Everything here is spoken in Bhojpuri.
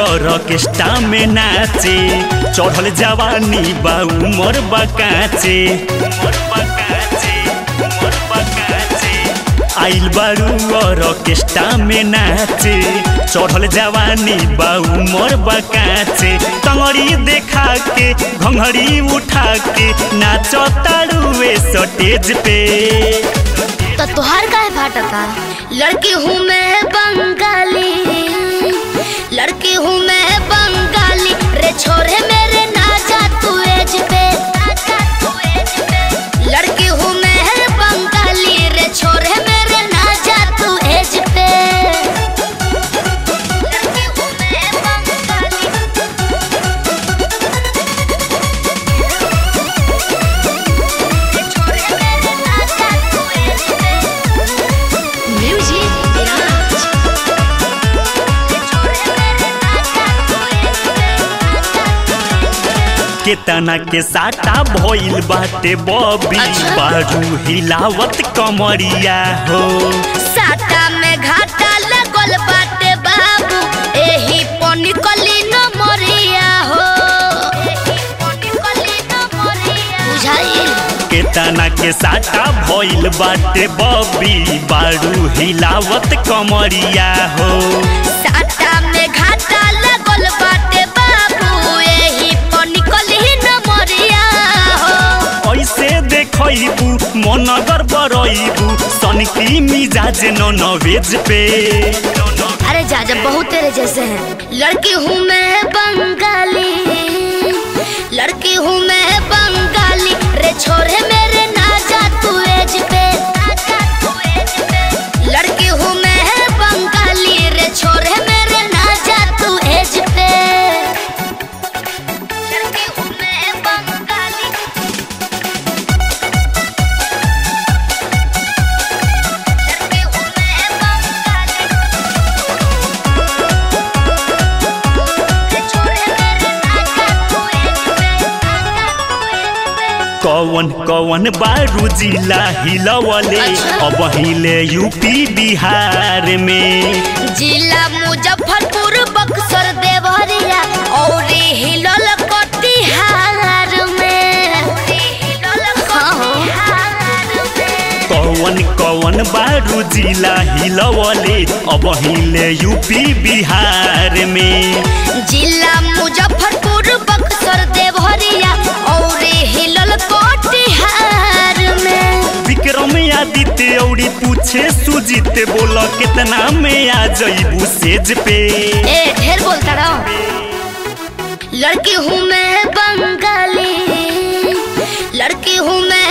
ऑर्केस्ट्रा में नाचे चढ़ल जवानी बा उमर बकाचे उमर बकाचे उमर बकाचे आइल बारू ऑर्केस्ट्रा में नाचे चढ़ल जवानी बा उमर बकाचे टंगड़ी देखा के घंघड़ी उठा के नाचो तारुए स्टेज पे तो तुहार काहे फाटता लड़की हूँ मैं बंगाली लड़की हूँ मैं बंगाली रे छोरे मेरे नाचा तू एज पे लड़की हूँ मैं बंगाली रे छोरे मेरे नाचा तू एज पे लड़की हूँ मैं बंगाली छोरे मेरे नाचा तू एज पे म्यूजिक विराज छोरे मेरे नाचा तू एज पे केतना के साटा भइल बाटे बबी अच्छा। बारू हिलावत कमरिया हो साटा में घाटा लगल बाटे बाबू एही पनी कली न मरिया हो बुझाइल केतना के साटा भइल बाटे बबी बारू हिलावत कमरिया हो साटा में घाटा लगल बाटे बाबू एही पनी कली न मरिया हो ऐसे देखबू मन गड़बड़बू सनकी मिजाज नॉनवेज पे अरे जाजा बहुत तेरे जैसे हैं लड़की हूँ मैं बंगाली लड़की हूँ मैं बंगाली रे छोरे मेरे नाचा तू एज पे लड़की हूँ मैं बंगाली रे छोरे मेरे नाचा तू एज पे लड़की हूँ मैं बंगाली लड़की हूँ मैं बंगाली रे छोरे मेरे नाचा तू एज पे कवन कवन बारू जिला हिलवले अच्छा। अब हिले यूपी बिहार में जिला मुजफ्फरपुर बक्सर देवरिया और हिलल कटिहार में हाँ हो। कवन कवन बारू जिला हिलवले अब हिले यूपी बिहार में जिला मुजफ्फरपुर बक्सर देवरिया और हिलल कटिहार में विक्रम आदित्य औरी पूछे सुजीत बोल कितना में आ जईबू सेज पे ए ढेर बोलता रहो लड़की हूँ मैं बंगाली लड़की हूँ मैं